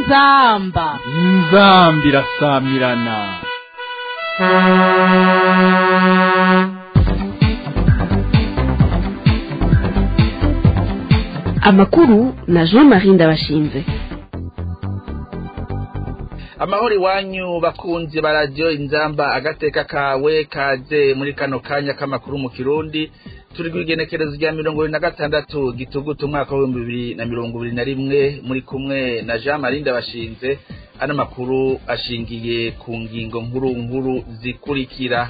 inzamba inzambi irasamirana amakuru na jean marie ndabashinze amahoro iwanyu bakunzi ba radiyo inzamba agateka kawe kaze muri kano kanya k'amakuru mu kirundi turi ku igenekerezo rya mirongo ibiri na gatandatu gitugutu umwaka w'ibihumbi bibiri na mirongo ibiri na rimwe muri kumwe na jean marie ndabashinze ano makuru ashingiye ku ngingo nkuru nkuru zikurikira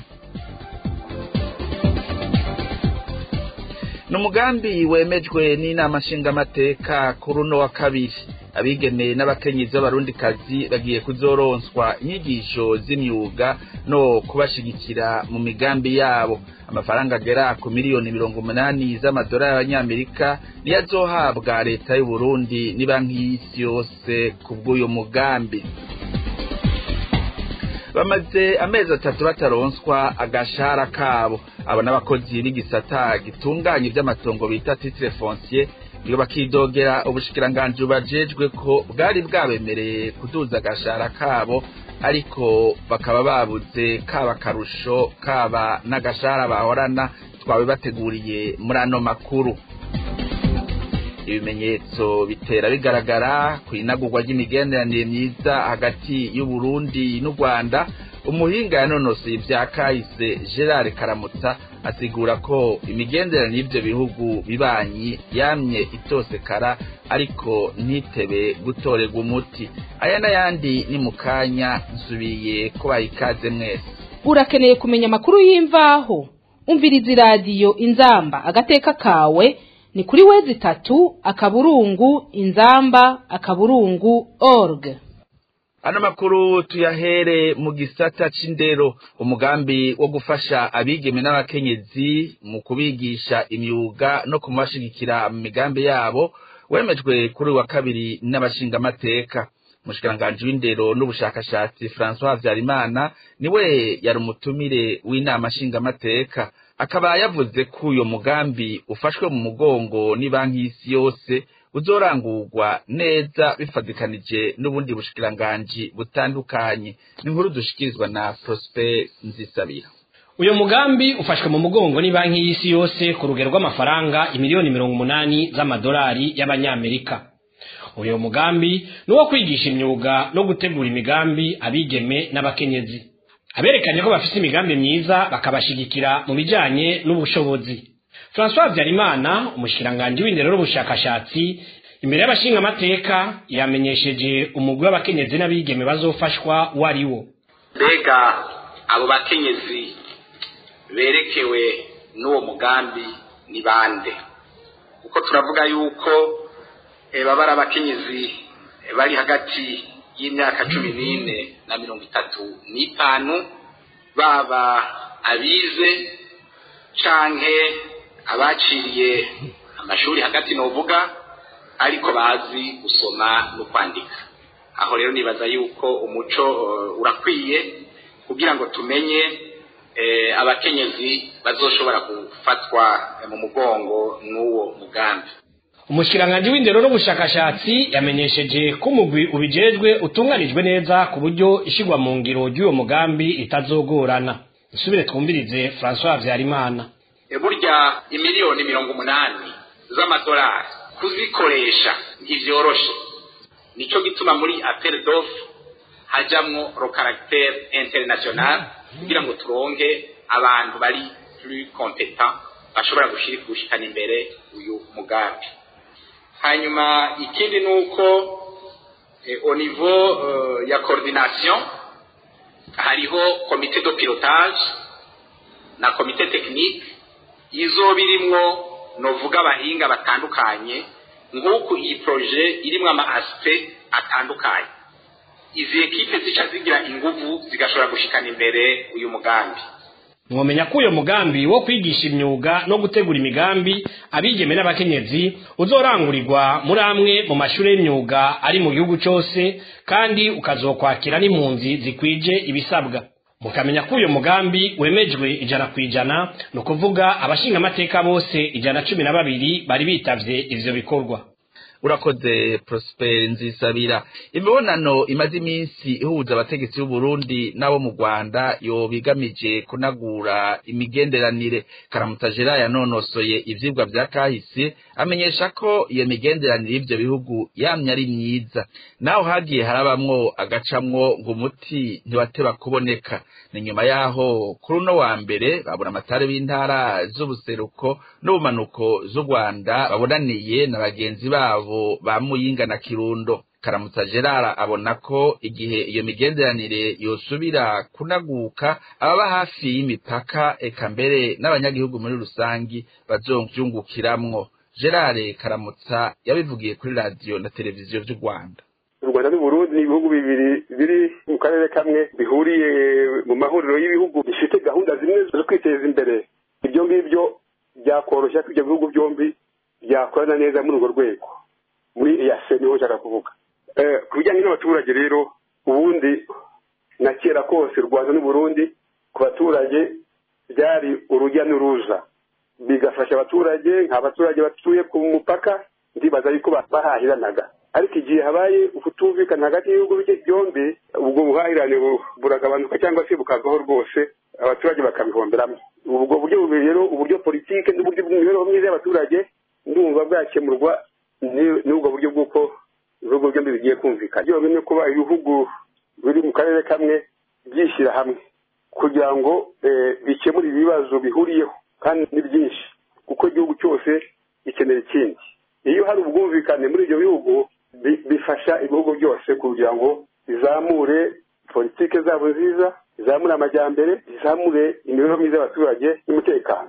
ni umugambi wemejwe n'inama nshingamateka kuri uno wa kabiri abigemeye n'abakenyezi b'abarundikazi bagiye kuzoronswa inyigisho z'imyuga no kubashigikira mu migambi yabo amafaranga agera ku miliyoni mirongo umunani z'amadolari y'abanyamerika niyo azohabwa leta y'u Burundi ni banki y'isi yose ku bw'uyu mugambi bamaze amezi atatu bataronswa agashahara kabo abo n'abakozi b'igisata gitunganya iby'amatongo bita titire foncier iyo bakidogera ubushikiranganji bubajejwe ko bwari bwabemereye kuduza agashahara kabo ariko bakaba babuze kaba akarusho kaba n'agashahara bahorana twawe bateguriye muri ano makuru ibimenyetso bitera bigaragara ku inagurwa ry'imigenderanire myiza hagati y'u Burundi n'u Rwanda umuhinga yanonosoye ibya kahise Gerard Karamutsa asigura ko imigenderanire y'ibyo bihugu bibanyi yamye itosekara ariko ntitebe gutorerwa umuti aya n'ayandi ni mu kanya nsubiye ko bayikaze mwese urakeneye kumenya amakuru y'imvaho umviriza iradiyo inzamba agateka kawe ni kuri wezi itatu akaburungu inzamba akaburungu org ano makuru tuyahere mu gisata c'indero umugambi wo gufasha abigeme n'abakenyezi mu kubigisha imyuga no kumubashigikira mu migambi yabo wemejwe kuri wa kabiri n'abashingamateka umushikiranganji w'indero n'ubushakashatsi François Habyarimana niwe yari umutumire w'inama nshingamateka akaba yavuze ko uyo mugambi ufashwe mu mugongo ni banki y'isi yose uzorangurwa neza bifadikanije n'ubundi bushikiranganji butandukanye ni inkuru dushikirizwa na Prosper Nzisabira uyu mugambi ufashwe mu mugongo ni banki y'isi yose ku rugero rw'amafaranga imiliyoni mirongo umunani z'amadolari y'abanyamerika uyu mugambi ni uwo kwigisha imyuga no gutegura imigambi abigeme n'abakenyezi aberekanye ko bafite imigambi myiza bakabashigikira mu bijyanye n'ubushobozi francois habyarimana umushikiranganji w'indero n'ubushakashatsi imbere y'abashingamateka yamenyesheje umugwi w'abakenyezi n'abigeme bazofashwa uwo ari wo mbega abo bakenyezi berekewe n'uwo mugambi ni bande kuko turavuga yuko baba ari abakenyezi bari hagati y'imyaka cumi n'ine na mirongo itatu n'itanu baba abize canke abaciriye amashuri hagati novuga ariko bazi gusoma no kwandika aho rero nibaza yuko umuco urakwiye kugira ngo tumenye abakenyezi bazoshobora gufatwa mu mugongo n'uwo mugambi umushikiranganji w'indero n'ubushakashatsi yamenyesheje ko umugwi ubijejwe utunganijwe neza ku buryo ishigwa mu ngiro ry'uwo mugambi itazogorana isubire twumvirize francois habyarimana burya imiliyoni mirongo umunani z'amadolari kuzikoresha ntivyoroshe nico gituma muri appel d'offre hajamwo ro caractère international kugira ngo turonke abantu bari plus competent bashobora gushikana imbere uyu mugambi hanyuma ikindi ni uko au niveau ya coordination hariho komite de pilotage na komite technique izo birimwo novuga abahinga batandukanye nk'uku iyi proje irimwo ama aspect atandukanye izi ekipe zica zigira inguvu zigashobora gushikana imbere uyu mugambi mwomenya ko uyo mugambi wo kwigisha imyuga no gutegura imigambi abigeme n'abakenyezi uzorangurirwa muri amwe mu mashuri y'imyuga ari mu gihugu cyose kandi ukazokwakira n'impunzi zikwije ibisabwa mukamenya ko uyu mugambi wemejwe ijana ku ijana ni ukuvuga abashingamateka bose ijana cumi na babiri bari bitavye ivyo bikorwa urakoze Prosper Nzisabira imibonano imaze iminsi ihuza abategetsi b'u Burundi nabo mu Rwanda yo bigamije kunagura imigenderanire Karamutsa Gerard yanonosoye ivyigwa vya kahise amenyesha ko iyo migenderanire y'ivyo bihugu yamye ari myiza naho hagiye harabamwo agacamwo ngo umuti ntiwateba kuboneka ni nyuma yaho kuri uno wa mbere babura amatari b'intara z'ubuseruko n'ubumanuko z'u Rwanda babonaniye na bagenzi babo ba Muyinga na Kirundo Karamutsa Gerard abona ko igihe iyo migenderanire yosubira kunaguka ababa hafi y'imipaka eka mbere n'abanyagihugu muri rusangi bazovyungukiramwo Gerard Karamutsa yabivugiye kuri radio na televiziyo vy'u Rwanda u rwanda n'uburundi ni ibihugu bibiri biri mu karere kamwe bihuriye mu mahuriro y'ibihugu bifite gahunda zimwe zo kwiteza imbere ibyo ngibyo byakoroshya ko ibyo bihugu byombi byakorana neza muri urwo rwego muri eyase niho nshaka kuvuga ku bijyanye n'abaturage rero ubundi na kera kose u rwanda n'uburundi ku baturage byari urujya n'uruza bigafasha abaturage nk'abaturage batuye ku mupaka ndibaza yuko bahahiranaga ariko igihe habaye ukutumvikana hagati y'ibihugu byombi ubwo buhahirane buragabanuka cyangwa se bukavaho rwose abaturage bakabihomberamo ubwo buryo bubiri rero uburyo politike n'uburyo bw'imibereho myiza y'abaturage ndumva bwakemurwa n'ubwo buryo bw'uko ibihugu byombi bigiye kumvikana byonyine kuba ibihugu biri mu karere kamwe byishyira hamwe kugira ngo bikemure ibibazo bihuriyeho kandi ni byinshi kuko igihugu cyose gikenera ikindi iyo hari ubwumvikane muri ibyo bihugu bifasha ibihugu byose kugira ngo bizamure politike zabo nziza bizamure amajyambere bizamure imibereho myiza y'abaturage n'umutekano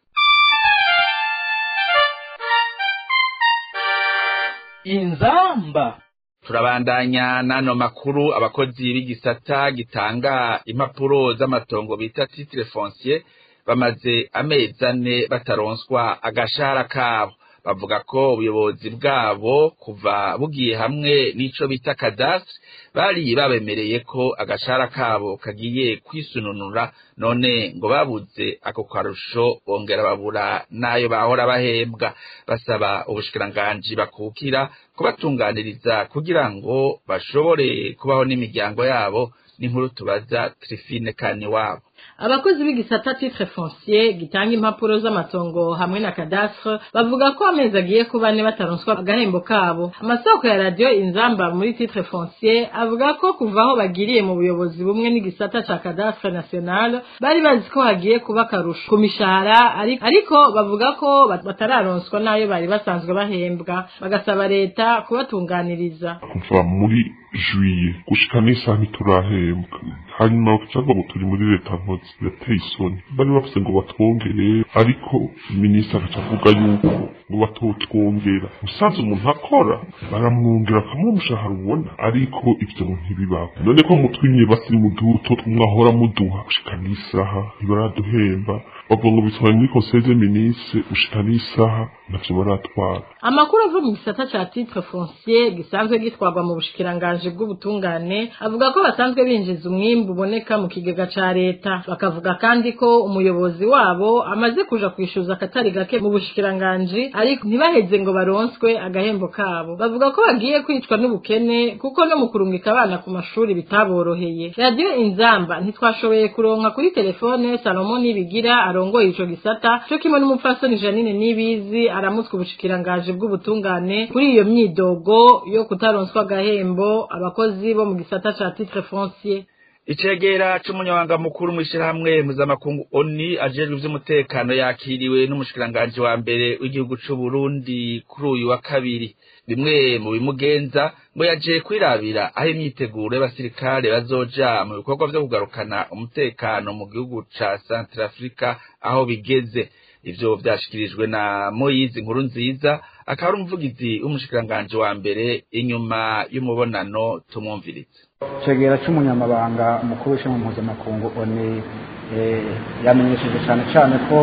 inzamba turabandanya n'ano makuru abakozi b'igisata gitanga impapuro z'amatongo bita titre foncier bamaze amezi ane bataronswa agashahara kabo bavuga ko ubuyobozi bwabo kuva bugiye hamwe n'ico bita kadastre bari babemereye ko agashahara kabo kagiye kwisununura none ngo babuze ako karusho bongera babura n'ayo bahora bahembwa basaba ubushikiranganji bakukira kubatunganiriza kugira ngo bashobore kubaho n'imiryango yabo n'inkuru tubaza Trifine kani wabo abakozi b'igisata titre foncier gitanga impapuro z'amatongo hamwe na cadastre bavuga ko amezi agiye kuba ane bataronswa agahembo kabo amasoko ya radio inzamba muri titre foncier avuga ko kuva aho bagiriye mu buyobozi bumwe n'igisata ca cadastre national bari bazi ko hagiye kuba akarusho ku mishahara ariko bavuga ko batararonswa n'ayo bari basanzwe bahembwa bagasaba leta kubatunganiriza kuva muri juye gushika n'isaha ntiturahembwa hanyuma cyangwa ngo turi muri leta nkozi yateye isoni bari bavuze ngo batwongere ariko minisitiri agaca avuga yuko ngo batotwongera musanze umuntu akora baramwongera akamuha umushahara ubona ariko ibyo ntibibaho none ko mutwimye basiri mu duto mwahora muduha gushika n'isaha ntibaraduhemba bavuga ngo bitwaye muri conseil des ministres gushika n'isaha ntavyo baratwara amakuru ava mu gisata ca titre foncier gisanzwe gitwarwa mu bushikiranganji bw'ubutungane avuga ko basanzwe binjiza umwimbu uboneka mu kigega ca leta bakavuga kandi ko umuyobozi wabo amaze kuja kwishuza akatari gake mu bushikiranganji ariko ntibaheze ngo baronswe agahembo kabo bavuga ko bagiye kwicwa n'ubukene kuko no mu kurungika abana ku mashuri bitaboroheye radiyo inzamba ntitwashoboye kuronka kuri telefone salomo nibigira arongoye ico gisata co kimwe n'umupfasoni janine nibizi aramutswe ubushikiranganji bw'ubutungane kuri iyo myidogo yo kutaronswa agahembo abakozi bo mu gisata ca titre foncier icegera c'umunyamabanga mukuru mw'ishirahamwe mpuzamakungu oni ajejwe ivy'umutekano yakiriwe n'umushikiranganji wa mbere w'igihugu c'uburundi kuri uyu wa kabiri bimwe mu bimugenza ngo yaje kwirabira aho imyiteguro y'abasirikare bazoja mu bikorwa vyo kugarukana umutekano mu gihugu ca Centrafrica aho bigeze ivyo vyashikirijwe na Moyizi nkuru nziza akaba ari umuvugizi w'umushikiranganji wa mbere inyuma y'umubonano tumwumvirize cegera c'umunyamabanga mukuru w'ishami mpuzamakungu oni yamenyesheje cyane cyane ko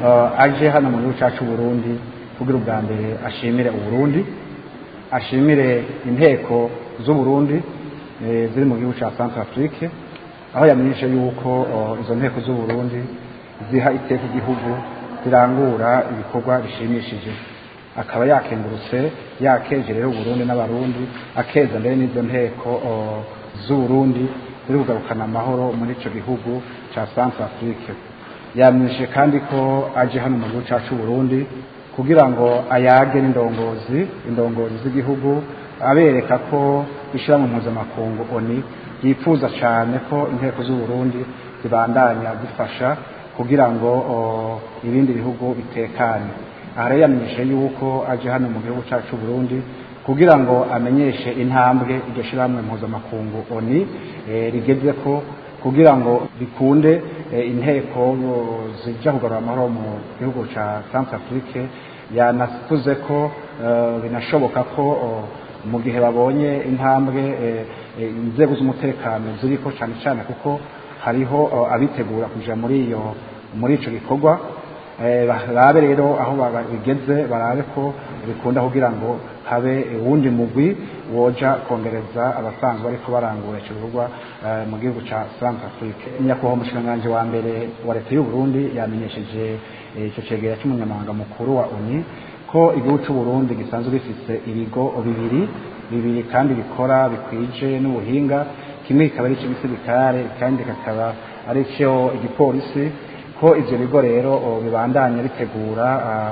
aje hano mu gihugu cyacu Burundi kugira ubwa mbere ashimire uburundi ashimire inteko z'uburundi ziri mu gihugu cya Centrafrique aho yamenyeshe yuko izo nteko z'uburundi ziha iteka igihugu zirangura ibikorwa bishimishije akaba yakengurutse yakeje rero uburundi n'abarundi akeza mbere n'izo nteko z'uburundi ziri kugarukana amahoro muri ico gihugu ca centre afrique yamwishe kandi ko aje hano mu gihugu cacu Burundi kugira ngo ayage n'indongozi indongozi z'igihugu abereka ko ishyirahamwe mpuzamakungu oni yifuza cyane ko inteko z'u Burundi zibandanya zifasha kugira ngo ibindi bihugu bitekane aha rero yamenyeshe yuko aje hano mu gihugu cyacu Burundi kugira ngo amenyeshe intambwe iryo shyirahamwe mpuzamakungu oni rigeze ko kugira ngo bikunde inteko zijya kugarura amahoro mu gihugu cya Centre Afrique yanavuze ko binashoboka ko mu gihe babonye intambwe inzego z'umutekano ziriko cyane cyane kuko hariho abitegura kuja muri iyo muri ico gikorwa barabe rero aho bigeze barabe ko bikunda kugira ngo habe uwundi mugwi woja kongereza abasanzwe bariko barangura ico gikorwa mu gihugu ca Centre Afrique nyakubahwa umushikiranganji wa mbere wa leta y'u Burundi yamenyesheje ico cegera c'umunyamabanga mukuru wa ONU ko igihugu c'u Burundi gisanzwe gifise ibigo bibiri bibiri kandi bikora bikwije n'ubuhinga kimwe kikaba ari icy'igisirikare kandi kakaba ari cyo igipolisi ko ivyo bigo rero bibandanya bitegura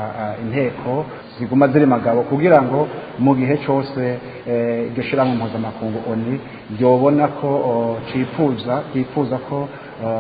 inteko ziguma ziri magabo kugira ngo mu gihe cyose iryo shirahamwe mpuzamakungu oni ryobona ko cifuza cyifuza ko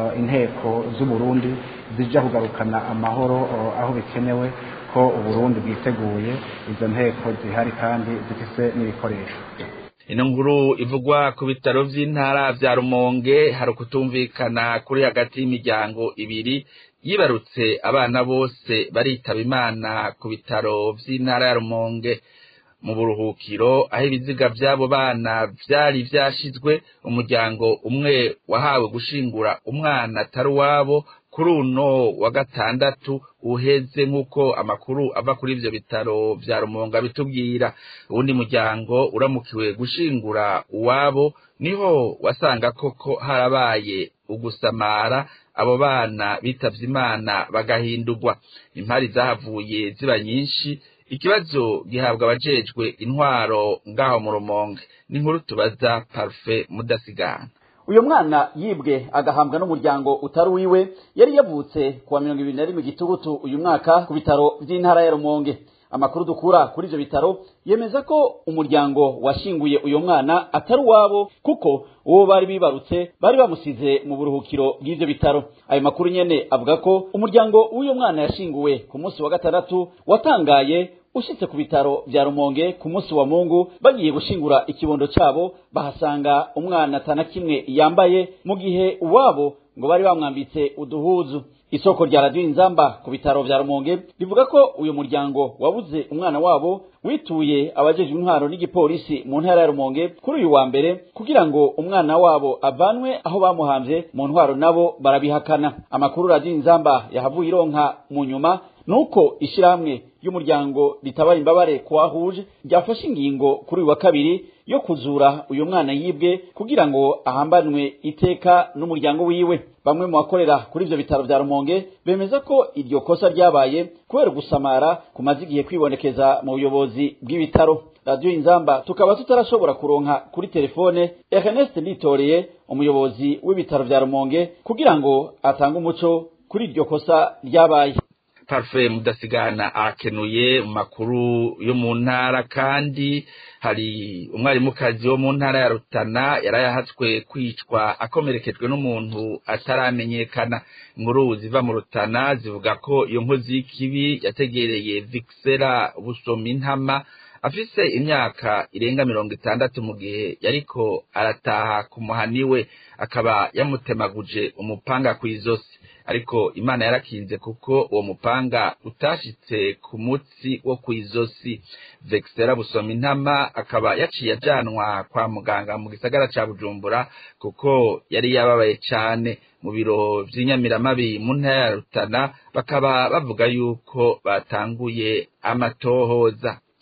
inteko z'u Burundi zija kugarukana amahoro aho bikenewe ko uburundi bwiteguye izo nteko zihari kandi zifise n'ibikoresho ino nkuru ivugwa ku bitaro vy'intara vya rumonge hari ukutumvikana kuri hagati y'imiryango ibiri yibarutse abana bose baritaba imana ku bitaro vy'intara ya rumonge mu buruhukiro aho ibiziga vy'abo bana vyari vyashizwe umuryango umwe wahawe gushingura umwana atari uwabo kuri uno wa gatandatu uheze nk'uko amakuru ava kuri ivyo bitaro vya rumonga bitubwira uwundi muryango uramukiwe gushingura uwabo niho wasanga koko harabaye ugusamara abo bana bitavye imana bagahindurwa impari zahavuye ziba nyinshi ikibazo gihabwa abajejwe intwaro ngaho mu rumonge n'inkuru tubaza parufe mudasigana uyu mwana yibwe agahambwa n'umuryango utari uwiwe yari yavutse kuwa mirongo ibiri na rimwe gitugutu uyu mwaka ku bitaro vy'intara ya rumonge amakuru dukura kuri ivyo bitaro yemeza ko umuryango washinguye uyu mwana atari uwabo kuko uwo bari bibarutse bari bamusize mu buruhukiro bw'ivyo bitaro ayo makuru nyene avuga ko umuryango w'uyu mwana yashinguwe ku munsi wa gatandatu watangaye ushitse ku bitaro vya rumonge ku munsi wa mungu bagiye gushingura ikibondo cabo bahasanga umwana atana kimwe yambaye mu gihe uwabo ngo bari bamwambitse uduhuzu isoko rya radiyo inzamba ku bitaro vya rumonge rivuga ko uyu muryango wabuze umwana wabo wituye abajejwe intwaro n'igipolisi mu ntara ya rumonge kuri uyu wa mbere kugira ngo umwana wabo avanwe aho bamuhamvye mu ntwaro nabo barabihakana amakuru radiyo inzamba yahavuye ironka mu nyuma nuko ishirahamwe y'umuryango ritabara imbabare kuwahuje ryafashe ingingo kuri uyu wa kabiri yo kuzura uyu mwana yibwe kugira ngo ahambanwe iteka n'umuryango wiwe bamwe mu bakorera kuri ivyo bitaro vya rumonge bemeza ko iryo kosa ryabaye kubera gusamara kumaze igihe kwibonekeza mu buyobozi bw'ibitaro radiyo inzamba tukaba tutarashobora kuronka kuri telefone ernest nditoreye umuyobozi w'ibitaro vya rumonge kugira ngo atange umuco kuri iryo kosa ryabaye parufe mudasigana arakenuye mu makuru yo mu ntara kandi hari umwarimukazi wo mu ntara ya rutana yarayahatswe kwicwa akomerekejwe n'umuntu ataramenyekana inkuru ziva mu rutana zivuga ko iyo nkozi y'ikibi yategereye vikisera busomi intama afise imyaka irenga mirongo itandatu mu gihe yariko arataha ku muhani we akaba yamutemaguje umupanga kw'izosi ariko imana yarakinze kuko uwo mupanga utashitse ku mutsi wo kw'izosi vexera busoma intama akaba yaciye ajanwa kwa muganga mu gisagara ca bujumbura kuko yari yababaye cane mu biro vy'inyamiramabi mu ntara ya rutana bakaba bavuga yuko batanguye amatohoza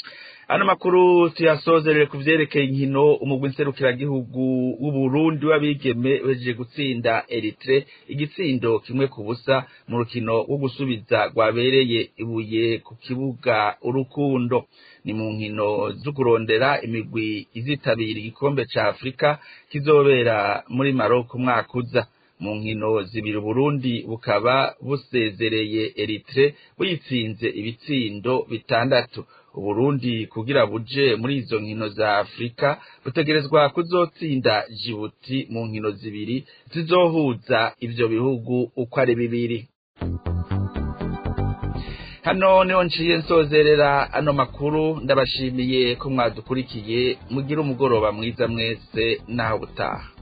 ano makuru tuyasozerere ku vyerekeye inkino umugwi nserukiragihugu w'uburundi w'abigeme wejeje gutsinda eritre igitsindo kimwe ku busa mu rukino rwo gusubiza rwabereye ibuye ku kibuga urukundo ni mu nkino zo kurondera imigwi izitabira igikombe ca afurika kizobera muri maroko umwaka uza mu nkino zibiri Burundi bukaba busezereye Eritre buyitsinze ibitsindo bitandatu Uburundi kugira buje muri izo nkino za Afrika butegerezwa kuzotsinda Djibouti mu nkino zibiri zizohuza ivyo bihugu uko ari bibiri hano niho nciye nsozerera ano makuru ndabashimiye ko mwadukurikiye mugire umugoroba mwiza mwese naho butaha